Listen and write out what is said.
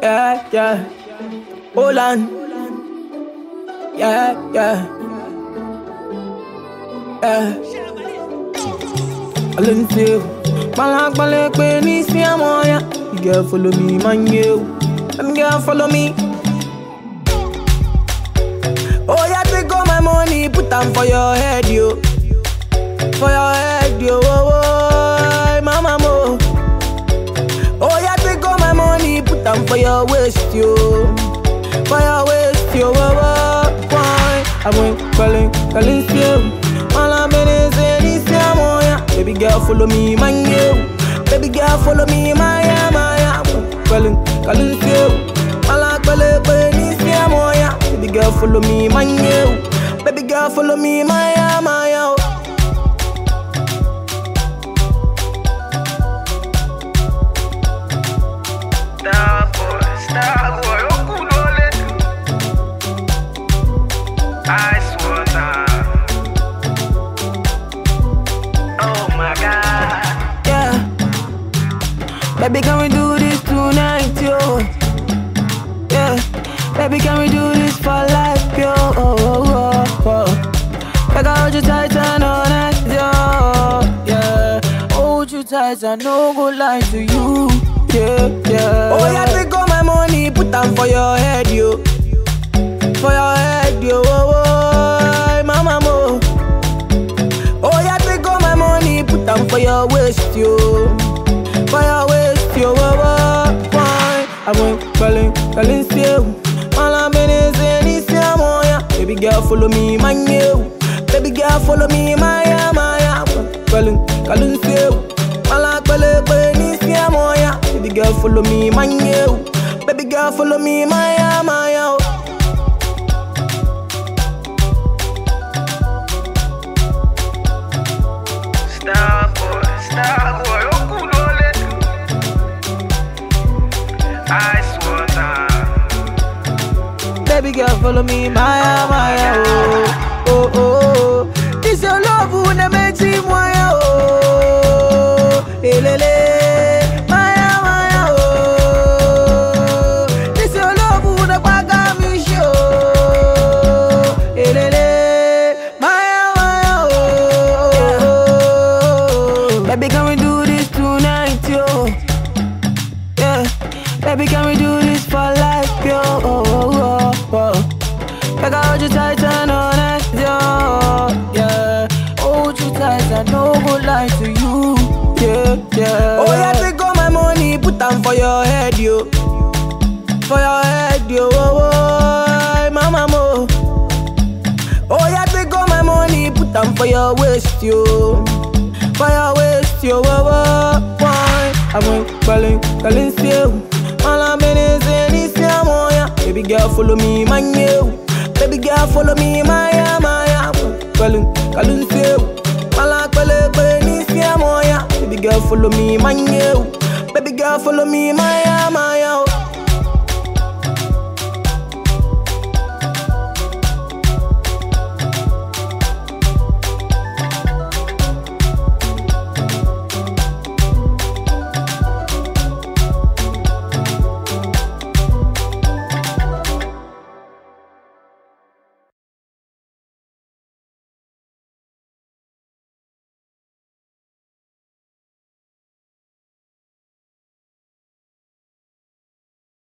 Yeah, yeah. Hold on. Yeah, yeah. Yeah. I learn to Balak balak pe ni si amoya. You girl follow me, man you. Them girl follow me. Oh yeah, take all my money, put them for your head, yo. For your head, yo. Oh, oh, mama mo. Oh yeah, take all my money, put them for your waist, yo. For your waist, yo. Oh, oh, why? I went calling, calling you. All I'm in is in this yeah. Baby girl, follow me, man, you. Baby girl, follow me, my yeah, my yeah. Calling, calling you. All I'm calling, calling this yeah. Baby girl, follow me, man, you. Baby girl, follow me, my yeah, my yeah. Star boy, star boy, okulole. Ice water. Oh my God. Yeah. Baby, can we do this tonight, yo? Yeah. Baby, can we do this for life, yo? Oh, oh, oh, oh. Like I hold you tight and all night, yo. Yeah. Hold you tight and no go lie to you. Yeah, yeah. Oh, yeah, take all my money, put them for your head, yo. For your head, yo. Oh, oh, mama, mo. Oh, yeah, take all my money, put them for your waist, yo. For your waist, yo. Oh, oh, why? I went calling, calling, you. All I'm in is in this, yeah, mo, yeah. Baby girl, follow me, man, you. Baby girl, follow me, my, yeah, my, yeah. Calling, calling, you. All I'm calling, calling, this, yeah, mo, yeah. Baby girl, follow me, man, you. Baby girl, follow me, my, yeah, my, yeah. Star boy, star boy, okulole. Ice water. Baby girl, follow me, Maya, Maya, oh, oh, oh, oh. This your love who ne makes me Maya, oh, elele, Maya, Maya, oh. This your love who ne paga me show, elele, Maya, Maya, oh. Baby, can we do this tonight, yo? Yeah, baby, can we do this for life, yo? Oh, oh, oh, oh. Like I hold you tight and all night, yo. Yeah, hold you tight and no go lie to you. Yeah, yeah. Oh yeah, take all my money, put them for your head, yo. For your head, yo. Oh, oh, mama mo. Oh yeah, take all my money, put them for your waist, yo. For your waist, yo. Oh, oh, why? I went calling, calling, you. All I'm in is in this, yeah, mo, yeah. Baby girl, follow me, man, you. Baby girl, follow me, my, yeah, my, yeah. Calling, calling, you. All I'm calling, calling, this, yeah, mo, yeah. Baby girl, follow me, man, you. Baby girl, follow me, my, yeah, my, yeah.